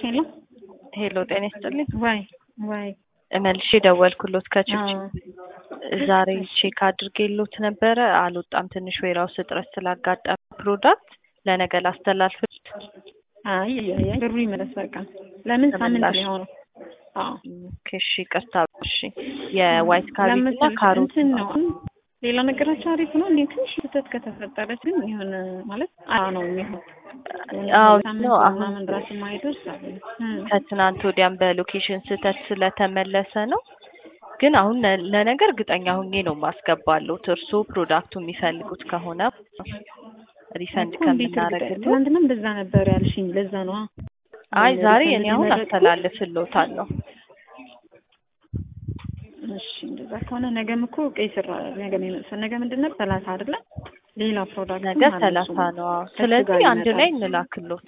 ሄሎ ሄሎ ጤና ይስጥልኝ። ዋይ ዋይ መልሼ ደወልኩሎት ከችግር አዎ ዛሬ ቼክ አድርጌሎት ነበረ አልወጣም። ትንሽ ዌራውስ እጥረት ስላጋጠመ ፕሮዳክት ለነገ ላስተላልፍት። አይ አይ አይ ብሩ ይመለስ በቃ። ለምን ሳምንት ተመላሽ። ነው የሆነው? አዎ ኦኬ እሺ፣ ይቅርታ እሺ። የዋይት ካቤጅ እና ለምሳሌ ካሮት እንትን ነው ሌላ ነገራቸው አሪፍ ነው። እንዴ ትንሽ ስህተት ከተፈጠረች ግን የሆነ ማለት አ ነው የሚሆን አዎ ሳምንት ነው አሁን ምናምን ድረስ የማይደርስ አለ። እም። ከትናንት ወዲያም በሎኬሽን ስህተት ስለተመለሰ ነው። ግን አሁን ለ- ለነገ እርግጠኛ ሁኜ ነው ማስገባለሁት። እርስዎ ፕሮዳክቱ የሚፈልጉት ከሆነ ሪፈንድ እኮ እንዴት እርግጠኛ ከምናደርግልዎ። ትናንትና እንደዛ ነበር ያልሽኝ። ለዛ ነው አይ ዛሬ ሪፈንድ እኔ አሁን ቢመረጥ አስተላልፍልዎታለሁ። እሺ እንደዛ ከሆነ ነገም እኮ ቀይ ስራ ነገ ነው የሚመልሰው። ነገ ምንድን ነው ሰላሳ አይደለ? ሌላ ፕሮዳክት ነገ ሰላሳ ነው። አዎ። ስለዚህ አንድ ላይ እንላክሎት።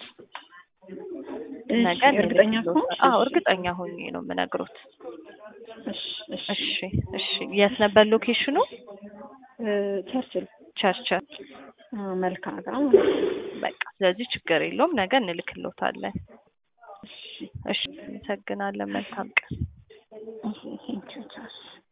ነገ እርግጠኛ እንልክሎት። ከሆንሽ አዎ እሺ። እርግጠኛ ሆኜ ነው የምነግሮት። እሺ እሺ እሺ እሺ። የት ነበር ሎኬሽኑ? እ ቸርችል ቸርቸር። አ፣ መልካ ጋር ማለት ነው። በቃ ስለዚህ ችግር የለውም። ነገ እንልክሎታለን። እሺ እሺ፣ አመሰግናለን። መልካም ቀን። እሺ ቴንኪው ቻው